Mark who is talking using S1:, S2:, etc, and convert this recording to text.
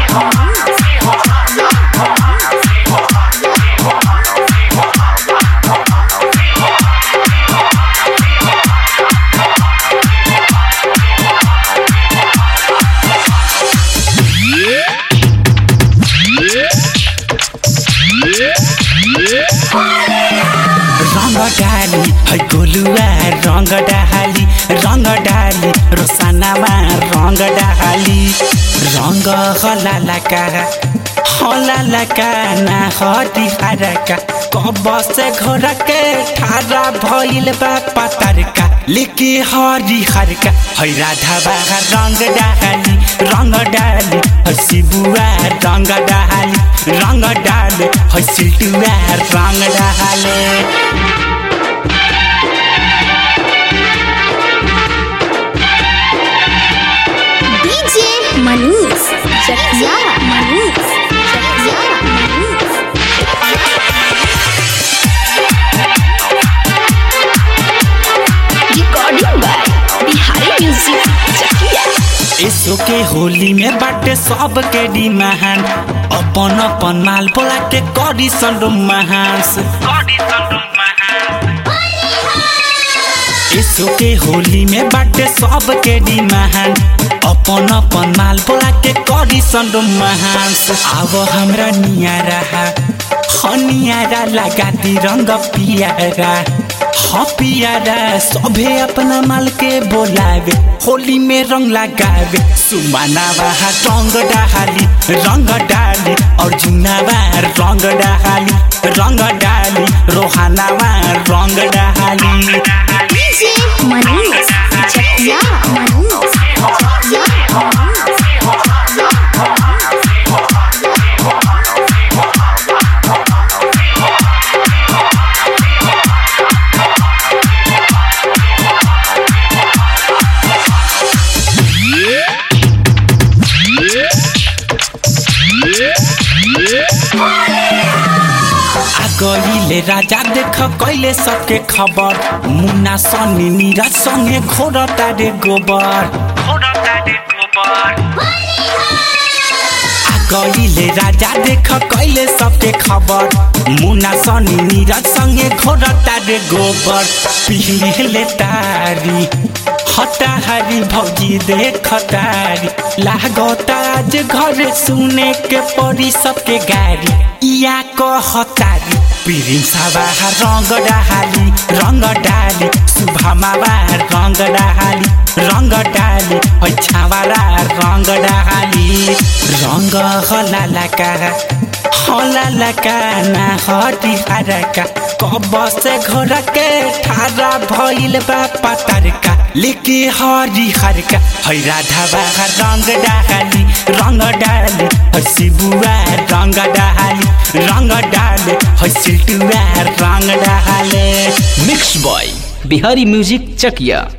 S1: रङ डाली है गोलुवा रङ डाली रङ डाली रोसानामा रङ डाली रङ हलालाका हलालाका ना हटी हारका कबसे घोरके ठारा भइल बा पतरका लेके हरी हरका है राधा बागा रङ डाली रङ डाली है शिबुवा रङ डाली रङ डाले है सिल्टुवा रङ डाले
S2: DJ Manish Chakia Manish Chakia Manish Recording by Bihari Music Chakia
S1: यसो के होली में बाटे सब के डिमाहान अपन अपन माल बोला के करी संडो महास यसो के होली में बाटे सब के डिमाहान अपन अपन माल बोला के करी संडो महास अब हमरा नियारा हनियारा लगा दी रंग पियारा हाँ पियारा सभे अपना माल के बोलावे होली में रंग लगावे सुमानावा रंग डाली रंग डाली अर्जुनावा रंग डाली रंग डाली रोहानावा रंग डाली
S2: DJ Manish Chakia Manish Chakia
S1: आ गईले राजा देख कैले सबके खबर मुन्ना सनी नीरज संगे घोर तारे गोबर आ गईले राजा देख कैले सबके खबर मुन्ना सनी नीरज संगे घोर तारे गोबर पीले तारी हटाहारी भौजी देख तारी लागता आज घर सुने के पड़ी सबके गाड़ी या कहतारी प्रिन्सबा रङ्ग डाली रङ्ग डाली शुभमाबा रङ्ग डाली रङ्ग डाली हैछावारा रङ्ग डाली रङ्ग हलालाका हलालाका ना हटी हारका कबसे घोरके ठारा भइल बा पतरका लेके हरी हरका है राधा बागा रङ्ग डाली रङ्ग डाली है शिबुआ रङ्ग डाली रङ्ग डाले है सिल्टुआ रङ्ग डाले
S3: मिक्स बॉय बिहारी म्यूजिक चकिया